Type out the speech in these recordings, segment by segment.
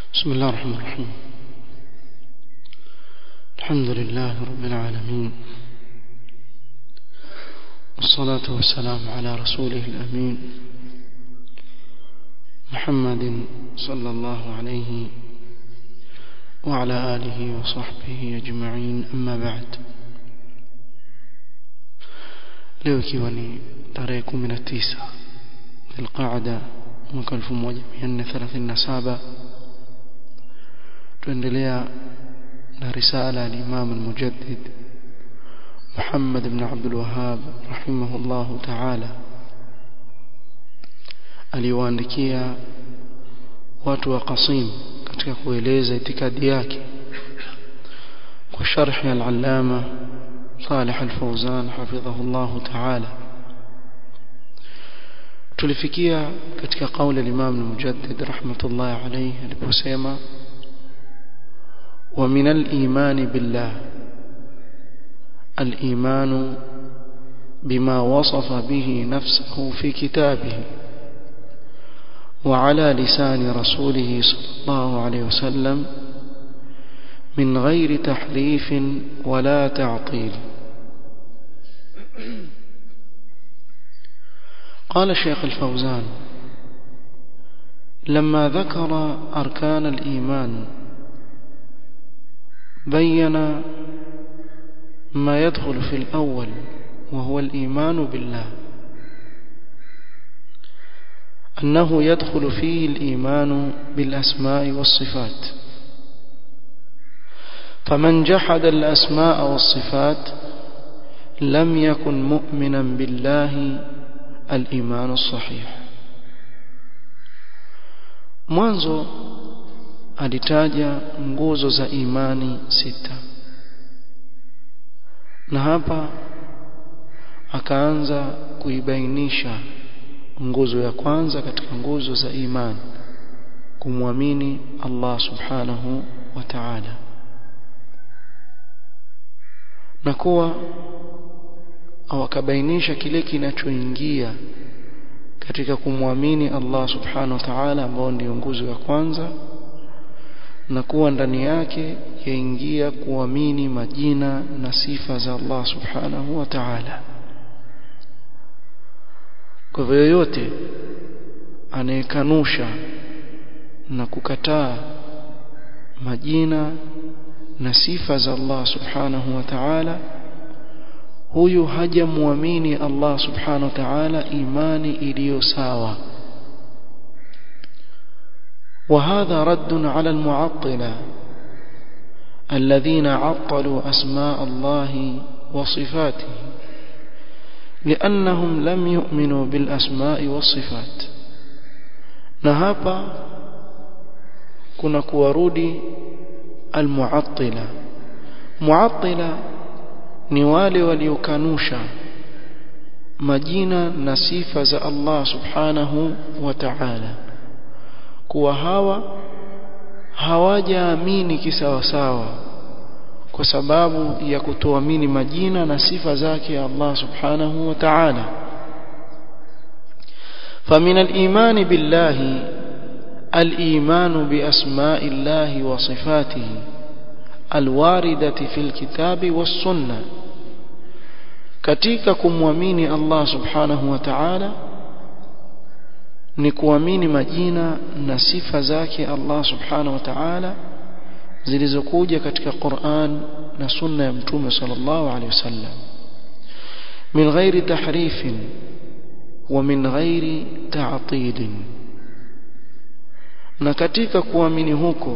بسم الله الرحمن الرحيم الحمد لله رب العالمين والصلاة والسلام على رسوله الأمين محمد صلى الله عليه وعلى آله وصحبه أجمعين أما بعد leo ikiwa ni tarehe 19 Dhulqaada mwaka 1437 tuendelea na risala al-Imam al-Mujaddid Muhammad ibn Abdul Wahhab rahimahullah ta'ala aliwaandikia watu wa Qasim katika kueleza itikadi yake kwa sharhi al-Allama صالح الفوزان حفظه الله تعالى tulifikia katika kauli al-Imam al-Mujaddid rahmatullah alayhi aliposema wa min al-iman billah al-iman bima wasafa bihi nafsuhu fi kitabihi وعلى لسان رسوله صلى الله عليه وسلم من غير تحريف ولا تعطيل قال الشيخ الفوزان لما ذكر أركان الإيمان بين ما يدخل في الأول وهو الإيمان بالله أنه يدخل فيه الإيمان بالأسماء والصفات فمن جحد الأسماء والصفات لم يكن مؤمنا بالله الإيمان الصحيح mwanzo alitaja nguzo za imani sita na hapa akaanza kuibainisha nguzo ya kwanza katika nguzo za imani kumwamini Allah subhanahu wa ta'ala na kuwa au akabainisha kile kinachoingia katika kumwamini Allah subhanahu wa ta'ala ambao ndio nguzo ya kwanza na kuwa ndani yake yaingia kuamini majina na sifa za Allah subhanahu wa ta'ala kwa hivyo yoyote anayekanusha na kukataa majina na sifa za Allah subhanahu wa ta'ala huyu hajamwamini Allah subhanahu wa ta'ala imani iliyo sawa وهذا رد على المعطلة الذين عطلوا أسماء الله وصفاته لأنهم لم يؤمنوا بالأسماء والصفات نهابا كنا كوارودي المعطلة معطلة ni wale waliokanusha majina na sifa za Allah subhanahu wa ta'ala kuwa hawa hawajaamini kisawasawa kwa sababu ya kutoamini majina na sifa zake Allah subhanahu wa ta'ala فمن الإيمان بالله الإيمان بأسماء الله وصفاته الواردة في الكتاب والسنة katika kumwamini Allah subhanahu wa ta'ala ni kuamini majina na sifa zake Allah subhanahu wa ta'ala zilizokuja katika Qur'an na sunna ya mtume sallallahu alaihi wasallam min ghairi tahrifin wa min ghairi ta'til na katika kuamini huko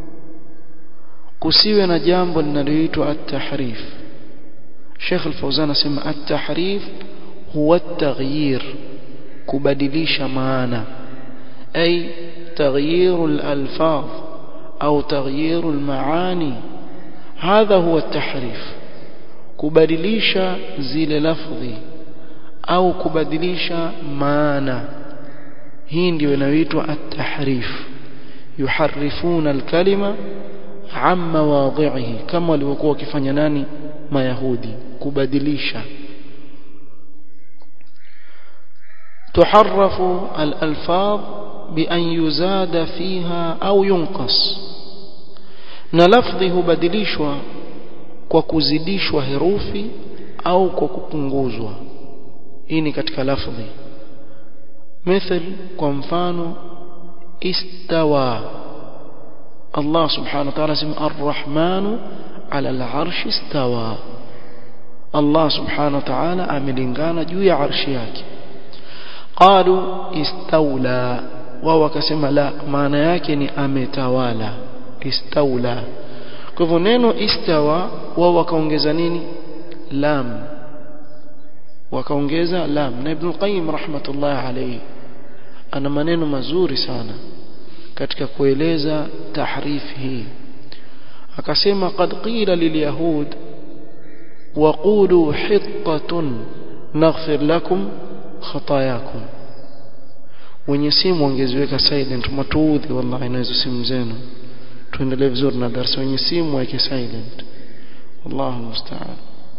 kusiwe na jambo linaloitwa at-tahrif Sheikh Al-Fawzan asema at-tahrif huwa at-taghyir kubadilisha maana ay taghyir al-alfaz au taghyir al-maani hadha huwa at-tahrif kubadilisha zile lafdhi au kubadilisha maana hii ndio inayoitwa at-tahrif yuharrifuna al-kalima amma wadhihi kama walivyokuwa wakifanya nani mayahudi kubadilisha tuharrafu al-alfaz بأن يزاد فيها أو ينقص na lafdhi hubadilishwa kwa kuzidishwa herufi au kwa kupunguzwa hii ni katika lafdhi مثل kwa mfano istawa Allah subhanahu wa ta'ala sema ar-rahmanu ala al-arshi istawa Allah subhanahu wa ta'ala amelingana juu ya arshi yake qalu istawla wao wakasema la maana yake ni ametawala istawla kwa hivyo neno istawa wao wakaongeza nini lam wakaongeza lam na ibn qayyim rahmatullah alayhi ana maneno mazuri sana katika kueleza tahrif hii akasema qad qila lilyahud وقولوا حطة نغفر لكم خطاياكم wenye simu wangeziweka silent matuudhi wallahi na hizo simu zenu tuendelee vizuri na darasa wenye simu weke silent wallahu musta'an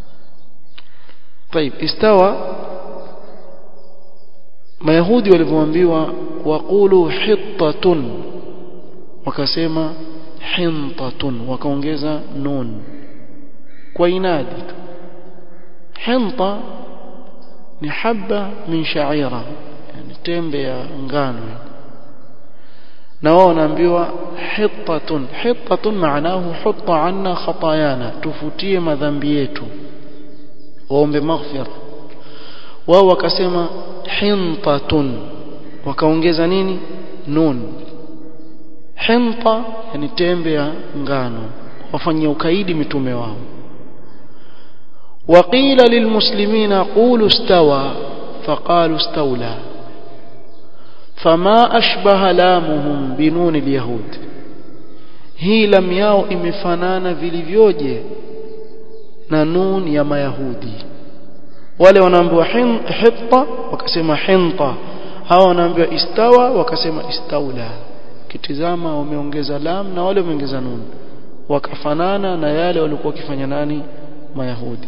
طيب استوى mayahudi walivyoambiwa waqulu hittatun wakasema hintatun wakaongeza nun kwa inadi tu hinta ni haba min sha'ira yani tembe ya ngano na wao wanaambiwa hittatun hittatun maanahu hutta anna khatayana tufutie madhambi yetu waombe maghfira wao wakasema hintatun wakaongeza nini nun hinta yani tembe ya ngano wafanyia ukaidi mitume wao وقيل للمسلمين قولوا استوى فقالوا استولى فما أشبه لامهم بنون اليهود hii lam yao imefanana vilivyoje na nun ya mayahudi wale wanaambiwa hitta wakasema hinta hawa wanaambiwa istawa wakasema istaula kitizama wameongeza lam na wale wameongeza nun wakafanana na yale walikuwa wakifanya nani mayahudi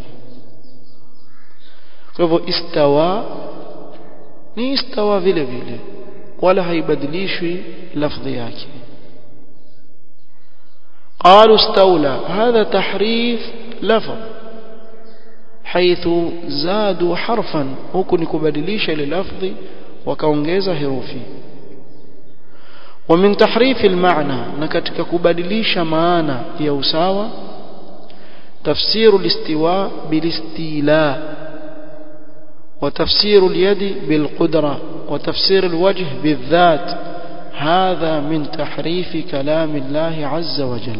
kwa hivyo istawa ni istawa vile vile wala haibadilishwi lafdhi yake قالوا استولى هذا تحريف لفظ حيث زادوا حرفا huku ni kubadilisha ile lafdhi wakaongeza herufi ومن تحريف المعنى na katika kubadilisha maana ya usawa تفسير الاستواء بالاستيلاء وتفسير اليد بالقدرة وتفسير الوجه بالذات هذا من تحريف كلام الله عز وجل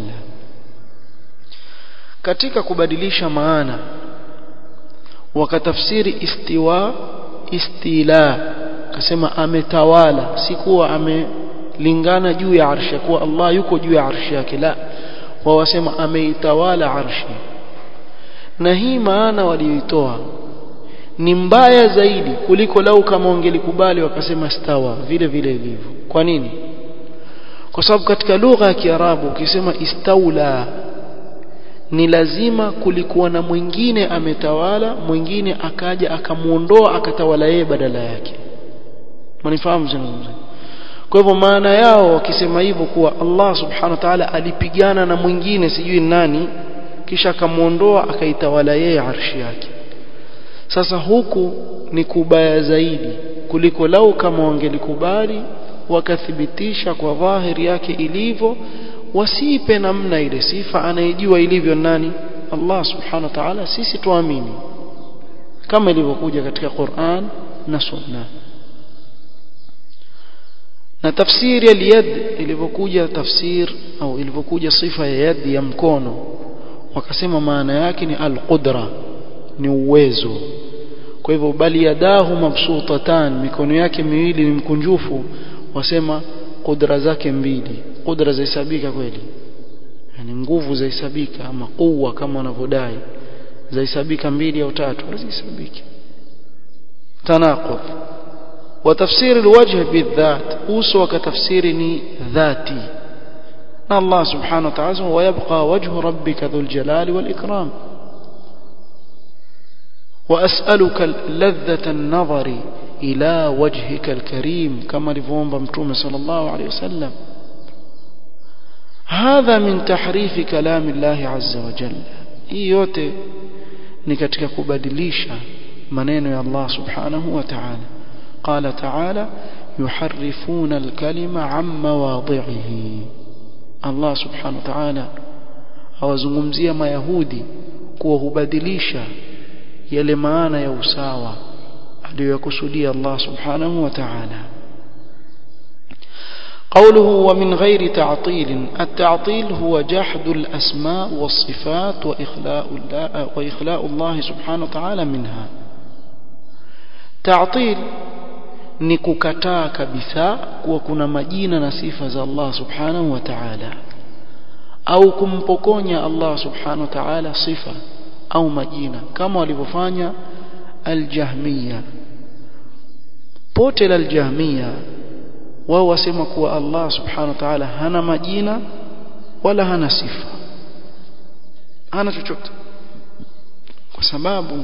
katika kubadilisha maana wakatafsiri istiwa istila kasema ametawala si kuwa amelingana juu ya arshi kuwa Allah yuko juu ya arshi yake la wawasema ameitawala arshi na hii maana walioitoa ni mbaya zaidi kuliko lau kama wangelikubali wakasema stawa vile vile ilivyo kwa nini kwa sababu katika lugha ya Kiarabu ukisema istaula ni lazima kulikuwa na mwingine ametawala mwingine akaja akamuondoa akatawala yeye badala yake manifahamu zungumzo kwa hivyo maana yao wakisema hivyo kuwa Allah subhanahu wa ta'ala alipigana na mwingine sijui nani kisha akamuondoa akaitawala yeye arshi yake sasa huku ni kubaya zaidi kuliko lau kama wangelikubali wakathibitisha kwa dhahiri yake ilivyo wasipe namna ile sifa anayejua ilivyo nani Allah subhanahu wa ta'ala sisi tuamini kama ilivyokuja katika Qur'an na Sunna na tafsiri ya yad ilivyokuja tafsir au ilivyokuja sifa ya yad ya mkono wakasema maana yake ni al-qudra ni uwezo kwa hivyo bali yadahu mabsutatan mikono yake miwili ni mkunjufu wasema kudra zake mbili kudra zahesabika kweli yani nguvu zahesabika ama kuwa kama wanavyodai zahesabika mbili au tatu hazihesabiki tanaqud وتفسير الوجه بالذات uso wakatafsiri ni dhati na Allah subhanahu wa ta'ala ويبقى وجه ربك ذو الجلال والإكرام وأسألك لذة النظر ila wajhika alkarim kama alivyoomba mtume sallallahu alayhi wasallam hadha min tahrifi kalami Allah azza wa jalla hii yote ni katika kubadilisha maneno ya Allah subhanahu wa ta'ala qala ta'ala yuharrifuna alkalima an mawadhihi Allah subhanahu wa ta'ala awazungumzia mayahudi kuwa hubadilisha yale maana ya usawa aliyokusudia Allah subhanahu wa ta'ala قوله ومن غير تعطيل التعطيل هو جحد الأسماء والصفات وإخلاء الله, وإخلاء الله سبحانه وتعالى منها تعطيل ni kukataa kabisa kuwa kuna majina na sifa za Allah subhanahu wa ta'ala au kumpokonya Allah subhanahu wa ta'ala sifa au majina kama walivyofanya al-Jahmiya pote la al-Jahmiya wao wasema kuwa Allah subhanahu wa ta'ala hana majina wala hana sifa hana chochote kwa sababu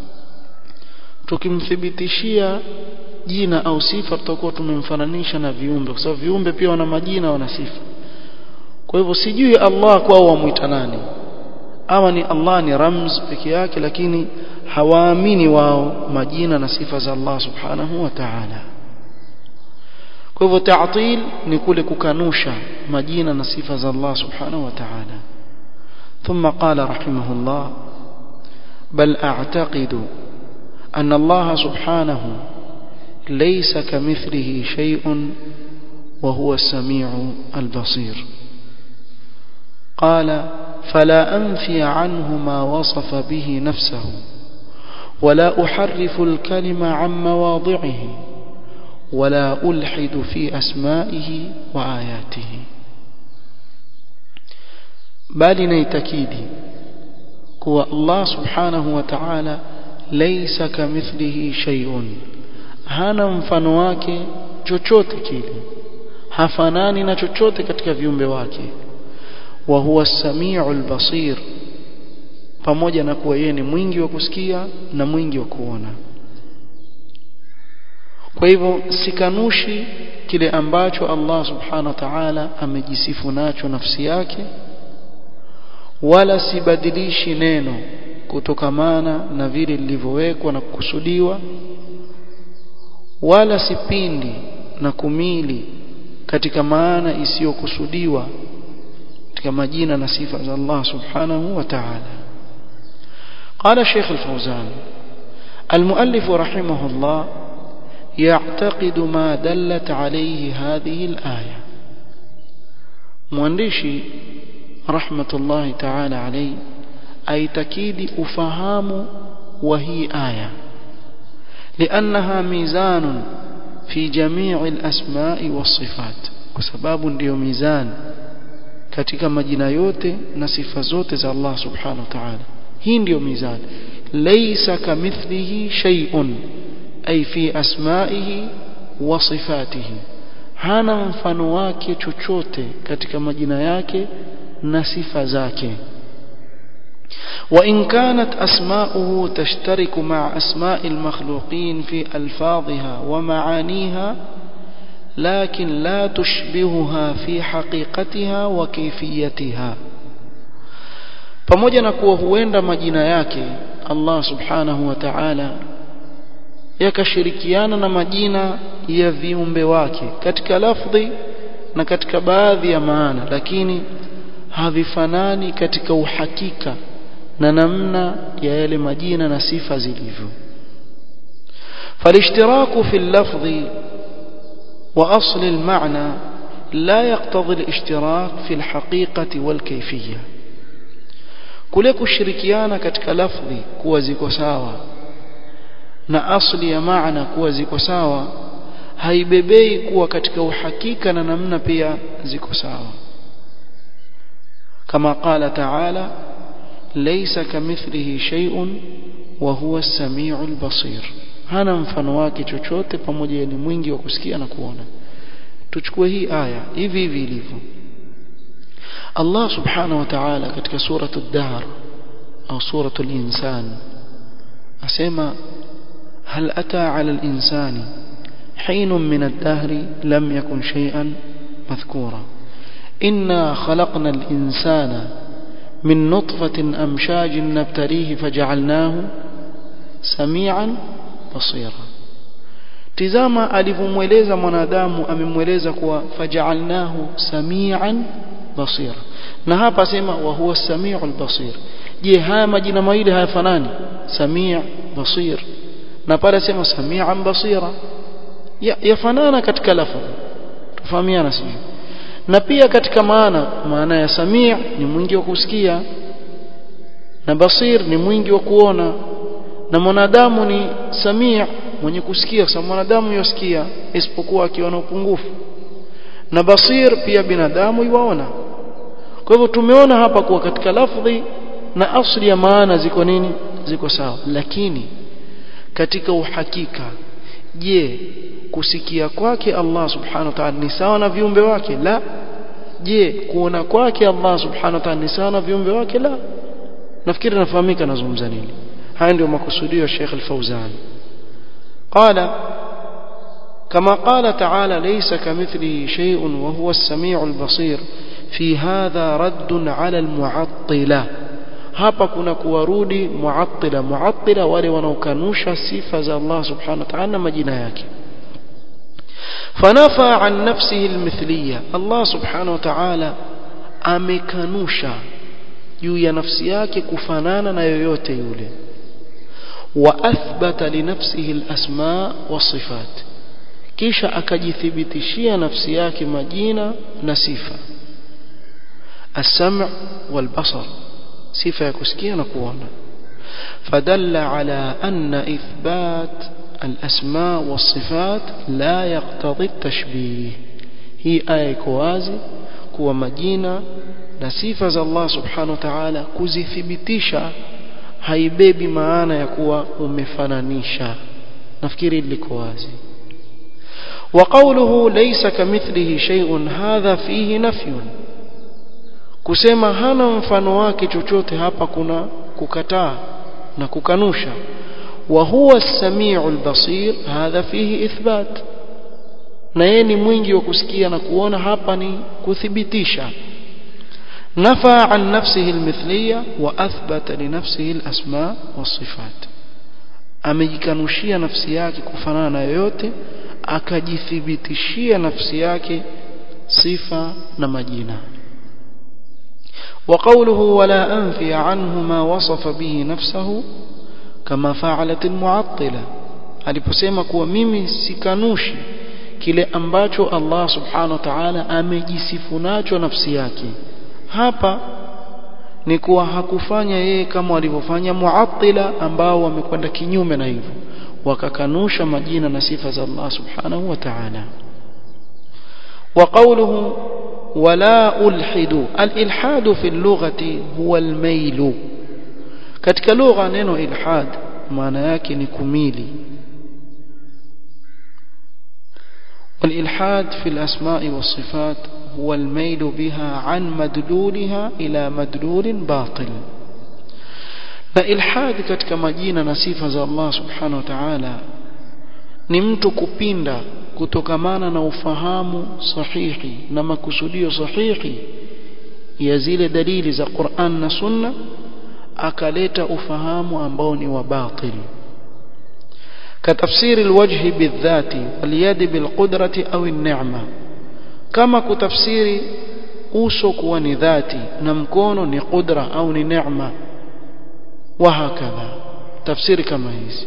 tukimthibitishia jina au sifa tutakuwa tumemfananisha na viumbe kwa sababu viumbe pia wana majina wana sifa kwa hivyo sijui Allah kwao wamuita nani ama ni Allah ni ramz peke yake lakini hawaamini wao majina na sifa za Allah subhanahu wa ta'ala kwa hivyo ta'til ni kule kukanusha majina na sifa za Allah subhanahu wa ta'ala ثم قال رحمه الله بل أعتقد أن الله سبحانه ليس كمثله شيء وهو السميع البصير قال فلا أنفي عنه ما وصف به نفسه ولا أحرف الكلم عن مواضعه ولا ألحد في أسمائه وآياته بل نيتكيدي هو الله سبحانه وتعالى ليس كمثله شيء hana mfano wake chochote kile hafanani na chochote katika viumbe wake wa huwa samiul basir pamoja na kuwa yeye ni mwingi wa kusikia na mwingi wa kuona kwa hivyo sikanushi kile ambacho Allah subhanahu wa ta'ala amejisifu nacho nafsi yake wala sibadilishi neno kutokamana na vile lilivyowekwa na kukusudiwa wala sipindi na kumili katika maana isiyokusudiwa katika majina na sifa za Allah subhanahu wa ta'ala قال الشيخ الفوزان المؤلف رحمه الله يعتقد ما دلت عليه هذه الآية مؤنشي رحمة الله تعالى عليه أي تكيد أفهام وهي آية لأنها ميزان في جميع الأسماء والصفات وسباب ndio mizan katika majina yote na sifa zote za Allah subhanahu wa ta'ala hii ndio mizan laysa kamithlihi shay'un ay fi asma'ihi wa sifatihi hana mfano wake chochote katika majina yake na sifa zake وإن كانت أسماؤه تشترك مع أسماء المخلوقين في ألفاظها ومعانيها لكن لا تشبهها في حقيقتها وكيفيتها pamoja na kuwa huenda majina yake Allah subhanahu wa ta'ala yakashirikiana na majina ya viumbe wake katika lafdhi na katika baadhi ya maana lakini havifanani katika uhakika na namna ya yale majina na sifa zilivyo فالاشتراك في اللفظ وأصل المعنى لا يقتضي الاشتراك في الحقيقة والكيفية kule kushirikiana katika lafdhi kuwa ziko sawa na asli ya maana kuwa ziko sawa haibebei kuwa katika uhakika na namna pia ziko sawa kama qala ta'ala laysa kamithlihi shay'un wa huwa as-sami'ul basir hana mfano wake chochote pamoja ni mwingi wa kusikia na kuona tuchukue hii aya hivi hivi ilivyo Allah subhanahu wa ta'ala katika suratul dahr au suratul insan asema هل أتى على الإنسان حين من الدهر لم يكن شيئا مذكورا إنا خلقنا الإنسان من نطفة أمشاج نبتليه فجعلناه سميعا بصيرا tizama alivyomweleza mwanadamu amemweleza kuwa fajaalnahu samian basira na hapa sema wa huwa samiul basir je haya majina mawili hayafanani samii basir na pale sema samian basira yafanana ya katika lafzi tufahamiana sijui na pia katika maana maana ya samii ni mwingi wa kusikia na basir ni mwingi wa kuona na mwanadamu ni samii mwenye kusikia kwa sababu mwanadamu yosikia isipokuwa akiwa na upungufu na basir pia binadamu yuwaona kwa hivyo tumeona hapa kuwa katika lafdhi na asli ya maana ziko nini ziko sawa lakini katika uhakika je kusikia kwake Allah subhanahu wa ta'ala ni sawa na viumbe wake la je kuona kwake Allah subhanahu wa ta'ala ni sawa na viumbe wake la nafikiri nafahamika nazungumza nini haya ndio makusudio ya Sheikh Al-Fauzan قال كما قال تعالى ليس كمثله شيء وهو السميع البصير في هذا رد على المعطلة hapa kuna kuwarudi muattila muattila wale wanaokanusha sifa za Allah subhanahu wa ta'ala majina yake fanafa an nafsihi almithliya Allah subhanahu wa ta'ala amekanusha juu ya nafsi yake kufanana na yoyote yule واثبت لنفسه الاسماء والصفات kisha akajithibitishia nafsi yake majina na sifa السمع والبصر sifa ya kusikia na kuona فدل على أن إثبات الأسماء والصفات لا يقتضي التشبيه هي آية كوازي كوا مجينة نسيفة الله سبحانه وتعالى كزثبتيشا haibebi maana ya kuwa umefananisha nafikiri liko wazi وقوله ليس كمثله شيء هذا فيه نفي kusema hana mfano wake chochote hapa kuna kukataa na kukanusha wa huwa as-sami'u al-basir hadha fihi ithbat na yeye ni mwingi wa kusikia na kuona hapa ni kuthibitisha نفى عن نفسه المثلية وأثبت لنفسه الأسماء والصفات amejikanushia nafsi yake kufanana na yoyote akajithibitishia nafsi yake sifa na majina وقوله ولا أنفي عنه ما وصف به نفسه كما فعلت المعطلة aliposema kuwa mimi sikanushi kile ambacho Allah subhanahu wa ta'ala amejisifu nacho nafsi yake hapa ni kuwa hakufanya yeye kama walivyofanya muattila ambao wamekwenda kinyume na hivyo wakakanusha majina na sifa za Allah subhanahu wa ta'ala وقوله ولا ألحد الإلحاد في اللغة هو الميل katika lugha neno ilhad maana yake ni kumili والإلحاد في الأسماء والصفات هو الميل بها عن مدلولها إلى مدلول باطل na ilhad katika majina na sifa za Allah subhanahu wa ta'ala ni mtu kupinda kutokamana na ufahamu sahihi na makusudio sahihi ya zile dalili za Qur'an na Sunna akaleta ufahamu ambao ni wa batil كتفسير الوجه بالذات واليد بالقدرة أو النعمة كما كتفسير uso kuwa ni dhati na mkono ni qudra au ni neema wahakadha tafsiri kama hizi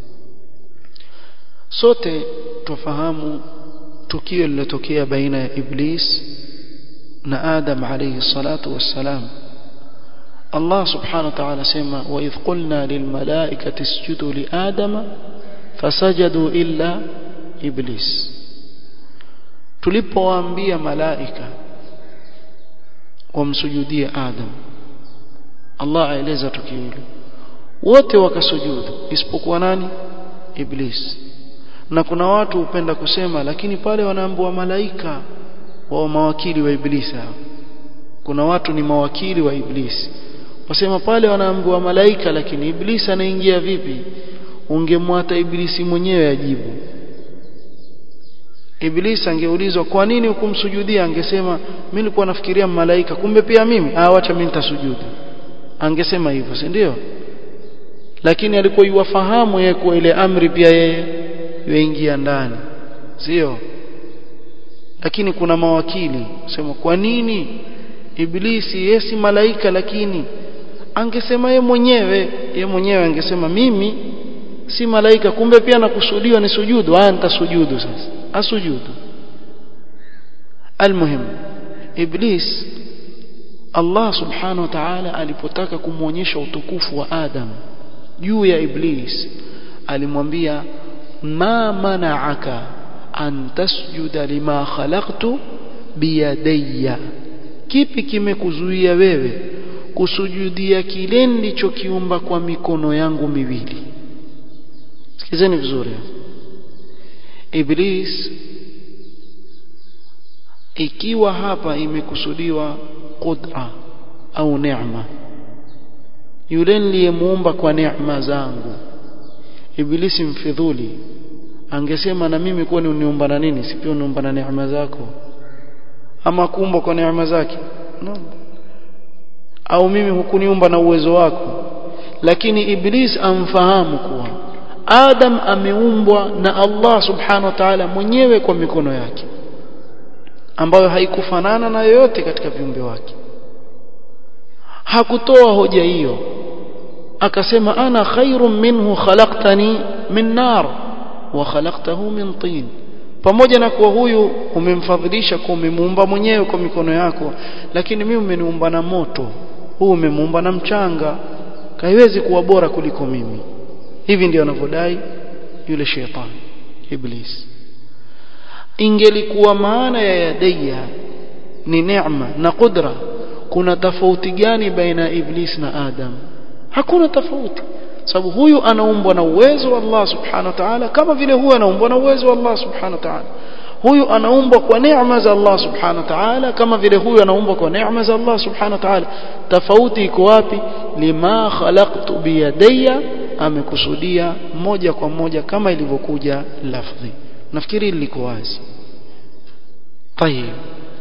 sote tufahamu tukio lilotokea baina ya iblis na adam alayhi salatu wassalam Allah subhanahu wa ta'ala sema wa idh qulna lil malaikati isjudu li adama fasajadu illa iblis tulipowaambia malaika wamsujudie adam Allah aeleza tukio hilo wote wakasujudu isipokuwa nani iblis na kuna watu hupenda kusema lakini pale wanaambiwa malaika wao mawakili wa iblisi hao kuna watu ni mawakili wa iblisi wasema pale wanaambiwa malaika lakini iblisi anaingia vipi ungemwata ibilisi mwenyewe ajibu ibilisi angeulizwa kwa nini hukumsujudia angesema mimi nilikuwa nafikiria malaika kumbe pia mimi ah acha mimi nitasujudu angesema hivyo si ndio lakini alikuwa yuwafahamu yeye kwa ile amri pia yeye yuingia ndani sio lakini kuna mawakili sema kwa nini ibilisi yeye si malaika lakini angesema yeye mwenyewe yeye mwenyewe angesema mimi si malaika kumbe pia nakusudiwa ni sujudu ah nitasujudu sasa asujudu almuhim iblis Allah subhanahu wa ta'ala alipotaka kumwonyesha utukufu wa Adam juu ya iblis alimwambia ma mana'aka an tasjuda lima khalaqtu biyadayya kipi kimekuzuia wewe kusujudia kile nilichokiumba kwa mikono yangu miwili sikizeni vizuri iblis ikiwa hapa imekusudiwa qudra au neema yule niliyemuumba kwa neema zangu ibilisi mfidhuli angesema na mimi kuwa ni uniumba na nini si pia uniumba na neema zako ama kuumba kwa neema zake no. au mimi hukuniumba na uwezo wako lakini iblis amfahamu kuwa Adam ameumbwa na Allah subhanahu wa ta'ala mwenyewe kwa mikono yake ambayo haikufanana na yoyote katika viumbe wake hakutoa hoja hiyo akasema ana khairun minhu khalaqtani min nar wa khalaqtahu min tin pamoja na kuwa huyu umemfadhilisha kwa umemuumba mwenyewe kwa mikono yako lakini mimi umeniumba na moto huu umemuumba na mchanga haiwezi kuwa bora kuliko mimi hivi ndio anavyodai yule shetani iblis ingelikuwa maana ya yadayya ni neema na qudra kuna tofauti gani baina ya iblis na adam hakuna tofauti sababu huyu anaumbwa na uwezo wa Allah subhanahu wa ta'ala kama vile huyu anaumbwa na uwezo wa Allah subhanahu wa ta'ala huyu anaumbwa kwa neema za Allah subhanahu wa ta'ala kama vile huyu anaumbwa kwa neema za Allah subhanahu wa ta'ala tofauti iko wapi lima khalaqtu biyadayya amekusudia moja kwa moja kama ilivyokuja lafdhi nafikiri liko wazi طيب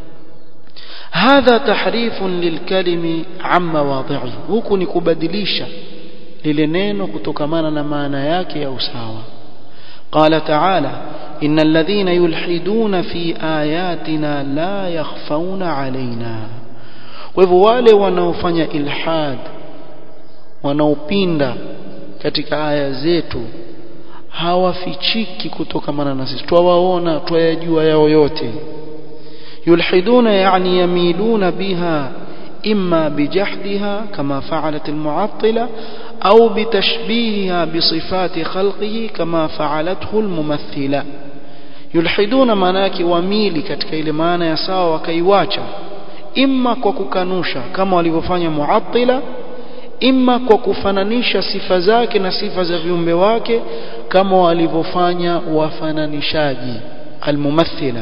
هذا تحريف للكلم عن مواضعه huku ni kubadilisha lile neno kutokamana na maana yake ya usawa قال تعالى إن الذين يلحدون في آياتنا لا يخفون علينا وهو wale wanaofanya ilhad wanaopinda katika aya zetu hawafichiki kutokamana na sisi twawaona twayajua yao yote yulhiduna yani yamiluna biha imma bijahdiha kama fa'alat almu'attila au bitashbihiha bisifati khalqihi kama fa'alathu almumathila yulhiduna maana yake wamili katika ile maana ya sawa wakaiwacha imma kwa kukanusha kama walivyofanya mu'attila imma kwa kufananisha sifa zake na sifa za viumbe wake kama walivyofanya wafananishaji almumathila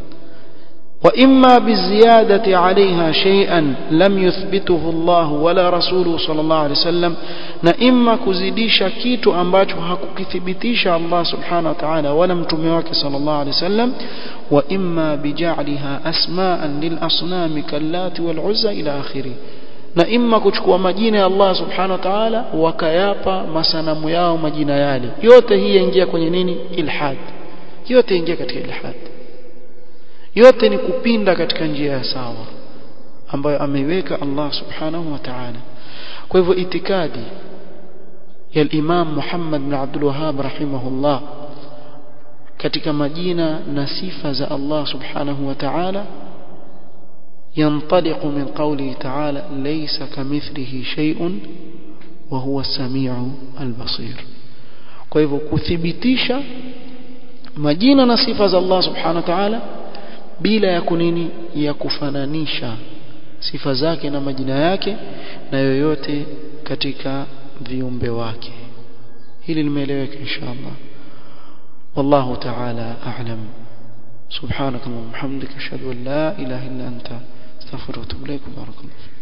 وإما بالزيادة عليها شيئا لم يثبته الله ولا رسوله صلى الله عليه وسلم na imma kuzidisha kitu ambacho hakukithibitisha Allah subhanahu wa ta'ala wala mtume wake sallallahu alaihi wasallam wa imma bija'liha asma'an lil asnam kallati wal uzza ila akhirih na imma kuchukua majina ya Allah subhanahu wa ta'ala wakayapa masanamu yao majina yale yote hii yaingia kwenye nini ilhad yote ingia katika ilhad yote ni kupinda katika njia ya sawa ambayo ameiweka Allah subhanahu wa ta'ala kwa hivyo itikadi ya Imam Muhammad bin Abdul Wahhab rahimahullah katika majina na sifa za Allah subhanahu wa ta'ala ينطلق من قوله تعالى ليس كمثله شيء وهو السميع البصير kwa hivyo kuthibitisha majina na sifa za Allah subhanahu wa ta'ala bila ya kunini ya kufananisha sifa zake na majina yake na yoyote katika viumbe wake hili limeeleweka inshallah wallahu ta'ala a'lam سبحانك اللهم وبحمدك اشهد ان لا اله الا انت استغفرك واتوب اليك وبارك الله